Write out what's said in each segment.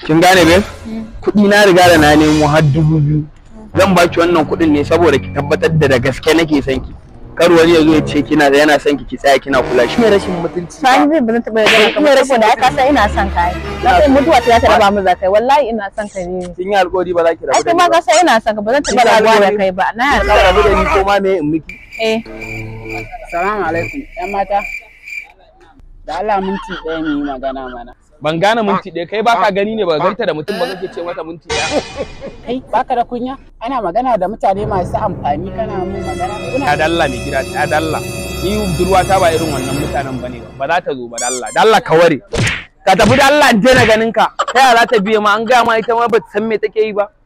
kin gane be kuɗi na riga da na nemo har dubu biyu zan baki wannan kuɗin ne saboda ki tabbatar da da gaske nake son ki kar wani ya zo ya ce kina da yana son ki ki tsaya kina kula shi ne rashin mutunci Sani zai bazan taɓa yarda ka ba saboda ai ka san ina son ka yi. Na san mutuwa ta za ta raba mu za kai wallahi ina son ka ne. kin yi alƙawari ba za ki Ai rabu da kai ni ma ba ka san ina son ka bazan taɓa Ina rabuwa da alƙawari. kai ba. Na Kin yarda. rabu da ni ko ma me in miki Eh. Salamu alaikum, ‘yan mata. Da Allah minti ɗaya mu yi magana mana. ban gane minti ɗaya kai baka gani ne ba ganta da mutum ba kake ce mata minti ɗaya Kai, baka da kunya? Ana magana da mutane masu amfani kana mun magana. Kuna ta dalla mai gida ta dalla ni budurwa ta ba irin wannan mutanen bane ba ba za ta zo ba dalla dalla ka ware ka tafi da Allah in daina ganin ka ta yaya za ta biye ma an gaya ma ita ma ba ta san me take yi ba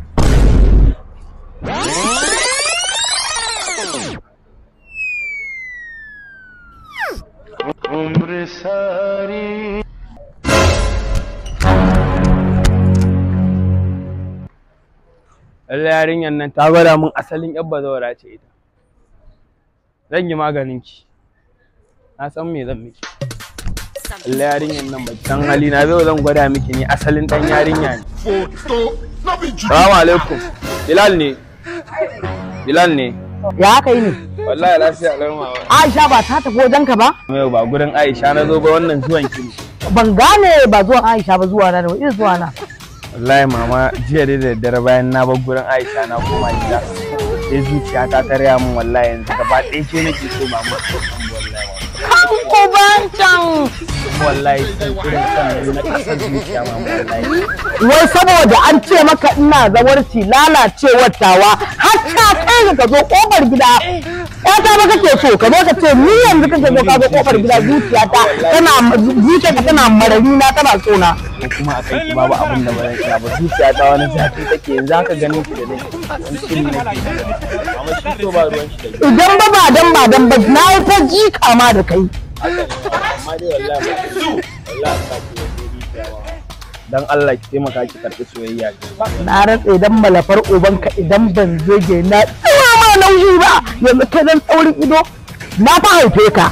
lallai yarinyar nan ta gwada min asalin yan bazawara ce ita zan yi maganin ki na san me zan miki lallai yarinyar nan ba san hali na zai zan gwada miki ne asalin dan yarinya ne salamu alaikum bilal ne bilal ne Ya aka yi ne? wallahi lafiya lau mama Aisha ba ta tafi wajen ka ba? yau ba gurin aisha na zo ba wannan zuwan ki ne Ban gane ba zuwan Aisha ba zuwa na da irin zuwa na. wallahi mama jiya dai da daddare bayan na bar gurin aisha na koma gida sai zuciya ta tarya min wallahi yanzu gaba ɗaya ke nake so mama wallahi Uban can! wallahi sai irin sannan na ƙasar zuciya mama wallahi Wai saboda an ce maka ina zawarci lalacewar tawa har ka kai ka zo kofar gida. Yata ba kake so ka zo ka ce ni yanzu kake zo ka zo kofar gida zuciyata tana zuciyarka tana marari na tana so na. ko kuma a kai ki babu abin da ba zan iya ba zuciya ta wani zafi take yanzu haka ganin ki da dai wani shiri nake amma shi to ba ruwan shi da ni. Idan ba ba dan ba dan ba na yi ta ji kama da kai. amma dai wallahi ba wallahi ba ki da zuciya ba dan Allah ki taimaka ki karɓi soyayya ta Na ratse dan malafar ubanka idan ban zage na tsaya ma nauyi ba yanzu kai dan tsaurin ido na fa haife ka.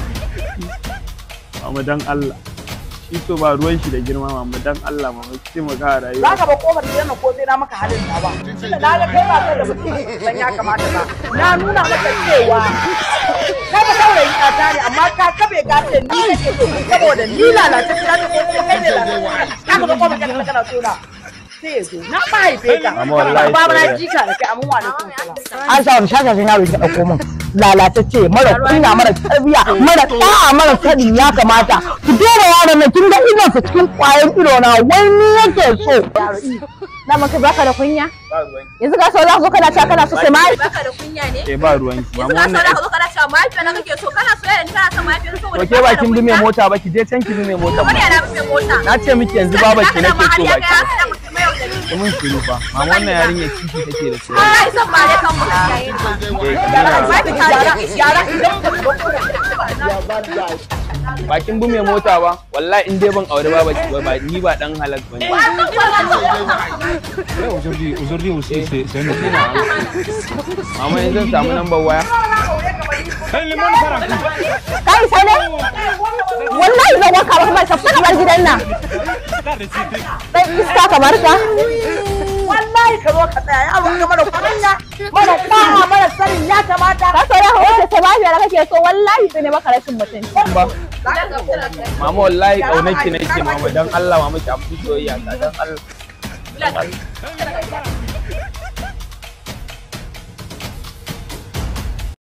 mama dan Allah shi to ba ruwan shi da girma mama dan Allah mama ki taimaka a rayuwa Za ka ba kofar gidan nan ko sai na maka halin ta ba. Tunda na ga kai ba kai da mutum san ya kamata ba. Na nuna maka cewa kai ba saurayi ta ne amma ka kabe ka ce ni kake so saboda ni lalace ta ta ko sai kai ne lalace. Ka ga ba kofar gidan nan kana so na. Sai ya zo na mahaife ka. Amma wallahi Ba na soyayya. jika da kai amin wa alaikum salam. An sa wani shaka sai na wuce ɗauko min. Lalatacce mara kunya mara tarbiya mara ta'a mara sani ya kamata ku duba yaron nan kin ga idonsa cikin ƙwayan ido na wai ni yake so. Na maka baka da kunya? ba ruwan Yanzu ka so za ka zo kana cewa kana so sai ma baka da kunya ne ki eh ba ruwan ki yanzu mama ka so da wannan ka zo kana cewa mahaifiyar na kake so kana so yayin kana son mahaifiyar saboda to ke ba kin bi mai mota ba ki je can ki bi mai mota wani ba yana bin mota na ce miki yanzu baba ki nake so ba ki ki mutum mai yaudari ki mun shiru fa mama wannan yarinya kishi take da soyayya ai son ba dai kan mu yayin ba eh ki daina Yara idan ka ba kin bi mai mota ba wallahi in dai ban aure ba baki ba ba- ni ba dan halak bane Aujourd'hui, aujourd'hui aussi, c'est c'est un autre. mama yanzu zan samu number waya kai sai ne? Wallahi zan wanka maka mai ka fita bar gidan nan. Sai iska kamar ka. wallahi ka zo ka tsaya yaro ka mara kunya mara ta'a mara sanin ya kamata. Ka so ya hawo sai mahaifiyar da kake so wallahi sai ne maka rashin mutunci. ba mama wallahi kaunar ki nake mama dan Allah mama ki amfi soyayya ta dan Allah